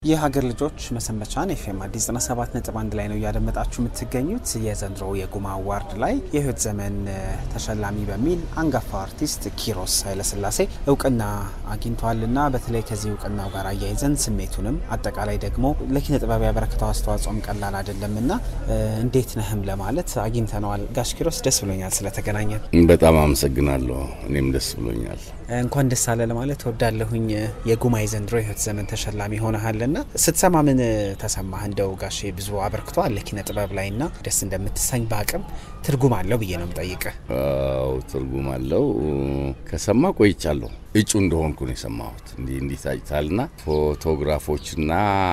የሀገር ልጆች መሰንበቻን ኤፍኤም አዲስ 97 ነጥብ አንድ ላይ ነው እያደመጣችሁ የምትገኙት። የዘንድሮ የጉማ አዋርድ ላይ የህይወት ዘመን ተሸላሚ በሚል አንጋፋ አርቲስት ኪሮስ ኃይለስላሴ እውቅና አግኝቷልና በተለይ ከዚህ እውቅናው ጋር አያይዘን ስሜቱንም አጠቃላይ ደግሞ ለኪነ ጥበብ ያበረከተው አስተዋጽኦም ቀላል አይደለምና እንዴት ነህም ለማለት አግኝተነዋል። ጋሽ ኪሮስ ደስ ብሎኛል ስለተገናኘን። በጣም አመሰግናለሁ። እኔም ደስ ብሎኛል። እንኳን ደስ አለ ለማለት ወዳለሁኝ። የጉማ የዘንድሮ የህይወት ዘመን ተሸላሚ ሆነሃልና ስትሰማ ምን ተሰማህ? እንደው ጋሼ ብዙ አበርክቶ አለ ኪነ ጥበብ ላይና ደስ እንደምትሰኝ በአቅም ትርጉም አለው ብዬ ነው የምጠይቅህ። አዎ ትርጉም አለው። ከሰማ ቆይቻለሁ። እጩ እንደሆንኩ ነው የሰማሁት። እንዲህ እንዲህ ታጭታልና ፎቶግራፎችና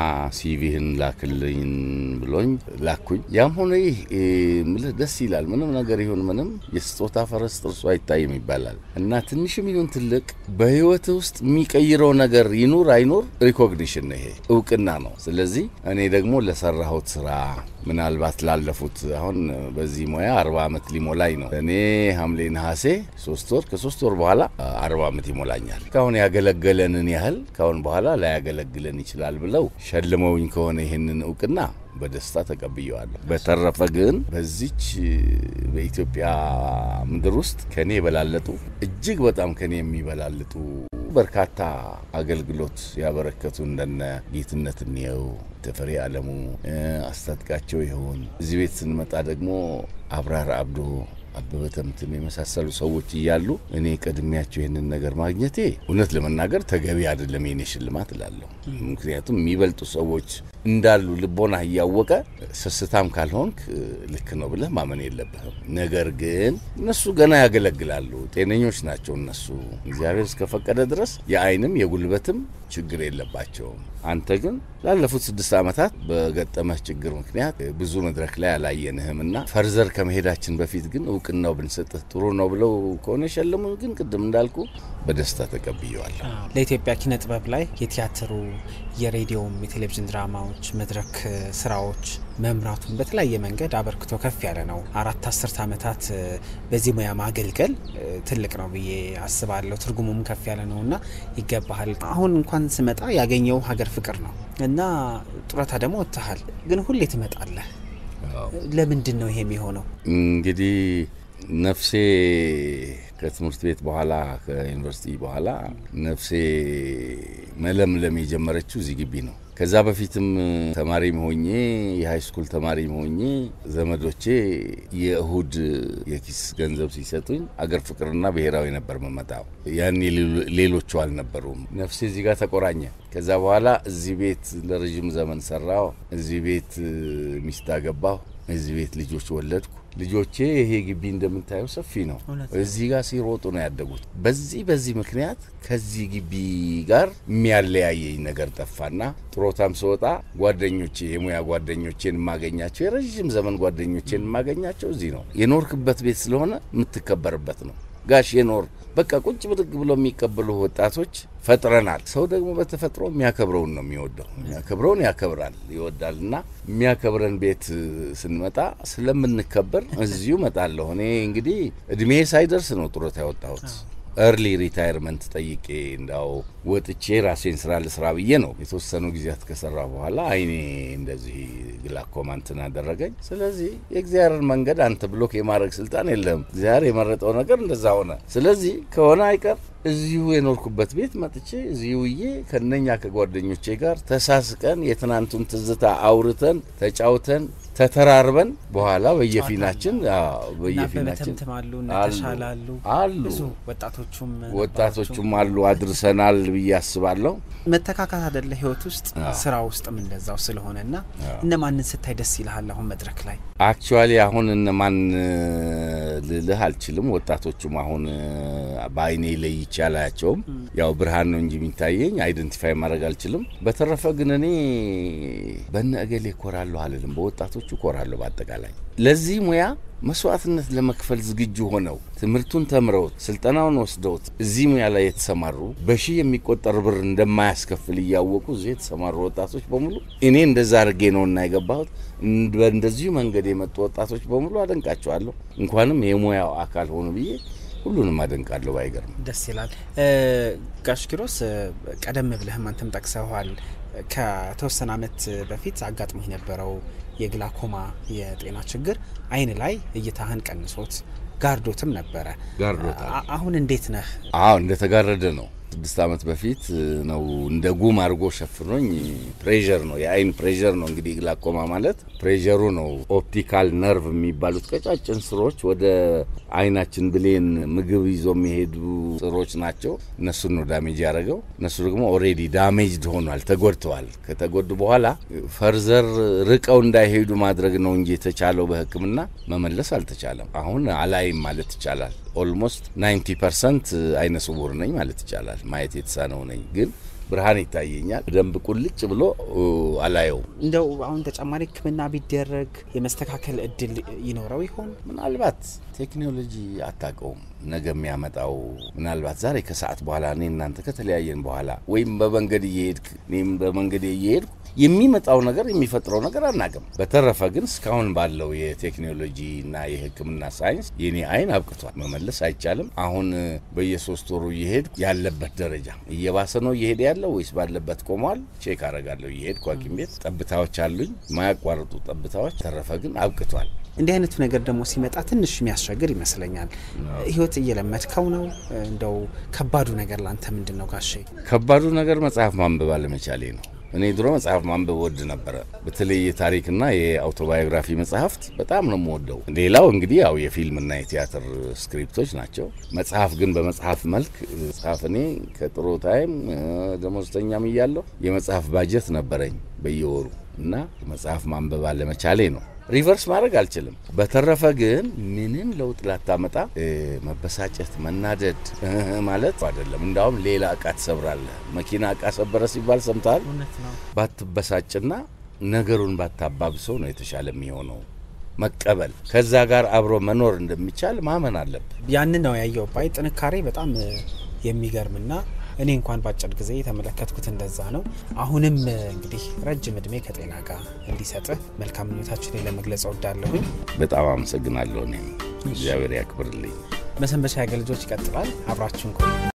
ሲቪህን ላክልኝ ብሎኝ ላኩኝ። ያም ሆነ ይህ ምልህ ደስ ይላል። ምንም ነገር ይሁን ምንም የስጦታ ፈረስ ጥርሱ አይታይም ይባላል እና ትንሽም ይሁን ትልቅ በህይወት ውስጥ የሚቀይረው ነገር ይኑር አይኑር ሪኮግኒሽን ነው፣ ይሄ እውቅና ነው። ስለዚህ እኔ ደግሞ ለሰራሁት ስራ ምናልባት ላለፉት አሁን በዚህ ሙያ አርባ ዓመት ሊሞላኝ ነው። እኔ ሐምሌ ነሐሴ ሶስት ወር ከሶስት ወር በኋላ አርባ ዓመት ይሞላኛል። ካሁን ያገለገለንን ያህል ካሁን በኋላ ላያገለግለን ይችላል ብለው ሸልመውኝ ከሆነ ይህንን እውቅና በደስታ ተቀብየዋለሁ። በተረፈ ግን በዚች በኢትዮጵያ ምድር ውስጥ ከኔ የበላለጡ እጅግ በጣም ከኔ የሚበላልጡ በርካታ አገልግሎት ያበረከቱ እንደነ ጌትነት እንየው፣ ተፈሪ አለሙ፣ አስታጥቃቸው ይሆን እዚህ ቤት ስንመጣ ደግሞ አብራር አብዶ አበበ ተምትም የመሳሰሉ ሰዎች እያሉ እኔ ቀድሚያቸው ይህንን ነገር ማግኘቴ እውነት ለመናገር ተገቢ አይደለም የኔ ሽልማት እላለሁ። ምክንያቱም የሚበልጡ ሰዎች እንዳሉ ልቦና እያወቀ ስስታም ካልሆንክ ልክ ነው ብለህ ማመን የለብህም። ነገር ግን እነሱ ገና ያገለግላሉ፣ ጤነኞች ናቸው። እነሱ እግዚአብሔር እስከፈቀደ ድረስ የአይንም የጉልበትም ችግር የለባቸውም። አንተ ግን ላለፉት ስድስት ዓመታት በገጠመህ ችግር ምክንያት ብዙ መድረክ ላይ አላየንህም እና ፈርዘር ከመሄዳችን በፊት ግን እውቅናው ብንሰጥህ ጥሩ ነው ብለው ከሆነ የሸለሙ ግን ቅድም እንዳልኩ በደስታ ተቀብየዋለሁ። ለኢትዮጵያ ኪነ ጥበብ ላይ የቲያትሩ፣ የሬዲዮም፣ የቴሌቪዥን ድራማዎች፣ መድረክ ስራዎች መምራቱን በተለያየ መንገድ አበርክቶ ከፍ ያለ ነው። አራት አስርት ዓመታት በዚህ ሙያ ማገልገል ትልቅ ነው ብዬ አስባለሁ። ትርጉሙም ከፍ ያለ ነው እና ይገባሃል። አሁን እንኳን ስመጣ ያገኘው ሀገር ፍቅር ነው እና ጡረታ ደግሞ ወጥተሃል፣ ግን ሁሌ ትመጣለህ። ለምንድን ነው ይሄ የሚሆነው? እንግዲህ ነፍሴ ከትምህርት ቤት በኋላ ከዩኒቨርሲቲ በኋላ ነፍሴ መለምለም የጀመረችው እዚህ ግቢ ነው። ከዛ በፊትም ተማሪም ሆኜ የሃይ ስኩል ተማሪም ሆኜ ዘመዶቼ የእሁድ የኪስ ገንዘብ ሲሰጡኝ አገር ፍቅርና ብሔራዊ ነበር መመጣው። ያኔ ሌሎቹ አልነበሩም። ነፍሴ እዚህ ጋር ተቆራኘ። ከዛ በኋላ እዚህ ቤት ለረዥም ዘመን ሰራው። እዚህ ቤት ሚስት አገባሁ። እዚህ ቤት ልጆች ወለድኩ። ልጆቼ ይሄ ግቢ እንደምታየው ሰፊ ነው። እዚህ ጋር ሲሮጡ ነው ያደጉት። በዚህ በዚህ ምክንያት ከዚህ ግቢ ጋር የሚያለያየኝ ነገር ጠፋና ጥሮታም ስወጣ ጓደኞቼ የሙያ ጓደኞቼን የማገኛቸው የረዥም ዘመን ጓደኞቼን የማገኛቸው እዚህ ነው። የኖርክበት ቤት ስለሆነ የምትከበርበት ነው። ጋሽ የኖር በቃ ቁጭ ብድግ ብሎ የሚቀበሉ ወጣቶች ፈጥረናል። ሰው ደግሞ በተፈጥሮ የሚያከብረውን ነው የሚወደው። የሚያከብረውን ያከብራል፣ ይወዳል። እና የሚያከብረን ቤት ስንመጣ ስለምንከበር እዚሁ እመጣለሁ። እኔ እንግዲህ እድሜ ሳይደርስ ነው ጡረታ ያወጣሁት። ኤርሊ ሪታይርመንት ጠይቄ እንዳው ወጥቼ ራሴን ስራ ልስራ ብዬ ነው። የተወሰኑ ጊዜያት ከሰራ በኋላ አይኔ እንደዚህ ግላኮማ እንትን አደረገኝ። ስለዚህ የእግዚአብሔርን መንገድ አንተ ብሎክ የማድረግ ስልጣን የለህም። እግዚአብሔር የመረጠው ነገር እንደዛ ሆነ። ስለዚህ ከሆነ አይቀር እዚሁ የኖርኩበት ቤት መጥቼ እዚሁ ውዬ ከነኛ ከጓደኞቼ ጋር ተሳስቀን የትናንቱን ትዝታ አውርተን ተጫውተን ተተራርበን በኋላ በየፊናችን በየፊናችን ተሻላሉ አሉ ወጣቶቹም ወጣቶቹም አሉ አድርሰናል ብዬ አስባለሁ። መተካካት አደለ ህይወት ውስጥ ስራ ውስጥም እንደዛው ስለሆነና እነማንን ስታይ ደስ ይልሃል? አሁን መድረክ ላይ አክቹዋሊ አሁን እነማን ልልህ አልችልም። ወጣቶቹም አሁን በአይኔ ለይቼ አላያቸውም። ያው ብርሃን ነው እንጂ የሚታየኝ አይደንቲፋይ ማድረግ አልችልም። በተረፈ ግን እኔ በነ እገሌ እኮራለሁ አልልም። በወጣቶቹ እኮራለሁ። በአጠቃላይ ለዚህ ሙያ መስዋዕትነት ለመክፈል ዝግጁ ሆነው ትምህርቱን ተምረውት ስልጠናውን ወስደውት እዚህ ሙያ ላይ የተሰማሩ በሺህ የሚቆጠር ብር እንደማያስከፍል እያወቁ እዚህ የተሰማሩ ወጣቶች በሙሉ እኔ እንደዛ አድርጌ ነው እና የገባሁት። በእንደዚሁ መንገድ የመጡ ወጣቶች በሙሉ አደንቃቸዋለሁ። እንኳንም የሙያው አካል ሆኑ ብዬ ሁሉንም አደንቃለሁ። ባይገርም ደስ ይላል። ጋሽ ኪሮስ ቀደም ብለህም አንተም ጠቅሰዋል ከተወሰነ ዓመት በፊት አጋጥሞ የነበረው የግላኮማ የጤና ችግር አይን ላይ እይታህን ቀንሶት ጋርዶትም ነበረ። ጋርዶታል። አ- አሁን እንዴት ነህ? አዎ እንደተጋረደ ነው። ስድስት ዓመት በፊት ነው እንደ ጉም አድርጎ ሸፍኖኝ። ፕሬዠር ነው የአይን ፕሬዠር ነው እንግዲህ ግላኮማ ማለት ፕሬዠሩ ነው። ኦፕቲካል ነርቭ የሚባሉት ቀጫጭን ስሮች ወደ አይናችን ብሌን ምግብ ይዞ የሚሄዱ ስሮች ናቸው። እነሱን ነው ዳሜጅ ያደረገው። እነሱ ደግሞ ኦሬዲ ዳሜጅድ ሆኗል፣ ተጎድተዋል። ከተጎዱ በኋላ ፈርዘር ርቀው እንዳይሄዱ ማድረግ ነው እንጂ የተቻለው በሕክምና መመለስ አልተቻለም። አሁን አላይም ማለት ይቻላል። ኦልሞስት 90 ፐርሰንት አይነ ስውር ነኝ ማለት ይቻላል። ማየት የተሳነው ነኝ ግን ብርሃን ይታየኛል። ደንብ ቁልጭ ብሎ አላየው። እንደው አሁን ተጨማሪ ሕክምና ቢደረግ የመስተካከል እድል ይኖረው ይሆን? ምናልባት ቴክኖሎጂ አታውቀውም ነገ የሚያመጣው ምናልባት ዛሬ ከሰዓት በኋላ እኔ እናንተ ከተለያየን በኋላ ወይም በመንገድ እየሄድክ እኔም በመንገድ እየሄድኩ የሚመጣው ነገር የሚፈጥረው ነገር አናውቅም። በተረፈ ግን እስካሁን ባለው የቴክኖሎጂ እና የሕክምና ሳይንስ የኔ አይን አብቅቷል። መመለስ አይቻልም። አሁን በየሶስት ወሩ እየሄድኩ ያለበት ደረጃ እየባሰ ነው እየሄደ ያለው ወይስ ባለበት ቆሟል? ቼክ አረጋለሁ እየሄድኩ ሐኪም ቤት ጠብታዎች አሉኝ፣ የማያቋርጡ ጠብታዎች። ተረፈ ግን አብቅቷል። እንዲህ አይነቱ ነገር ደግሞ ሲመጣ ትንሽ የሚያስቸግር ይመስለኛል። ህይወት እየለመድከው ነው። እንደው ከባዱ ነገር ላንተ ምንድን ነው ጋሼ? ከባዱ ነገር መጽሐፍ ማንበብ አለመቻሌ ነው። እኔ ድሮ መጽሐፍ ማንበብ ወድ ነበረ። በተለይ የታሪክና የአውቶባዮግራፊ መጽሐፍት በጣም ነው የምወደው። ሌላው እንግዲህ ያው የፊልምና የቲያትር ስክሪፕቶች ናቸው። መጽሐፍ ግን በመጽሐፍ መልክ መጽሐፍ እኔ ከጥሩ ታይም ደሞዝተኛም እያለሁ የመጽሐፍ ባጀት ነበረኝ በየወሩ እና መጽሐፍ ማንበብ አለመቻሌ ነው። ሪቨርስ ማድረግ አልችልም። በተረፈ ግን ምንም ለውጥ ላታመጣ መበሳጨት፣ መናደድ ማለት አይደለም። እንዳውም ሌላ እቃ ትሰብራለህ። መኪና እቃ ሰበረ ሲባል ሰምተሃል። ባትበሳጭና ነገሩን ባታባብሰው ነው የተሻለ የሚሆነው። መቀበል ከዛ ጋር አብሮ መኖር እንደሚቻል ማመን አለብህ። ያንን ነው ያየው ባይ ጥንካሬ በጣም የሚገርምና እኔ እንኳን በአጭር ጊዜ የተመለከትኩት እንደዛ ነው። አሁንም እንግዲህ ረጅም እድሜ ከጤና ጋር እንዲሰጥህ መልካም ምኞታችን ለመግለጽ እወዳለሁኝ። በጣም አመሰግናለሁ። እኔም እግዚአብሔር ያክብርልኝ። መሰንበቻ ያገ ልጆች ይቀጥላል። አብራችሁን ቆዩ።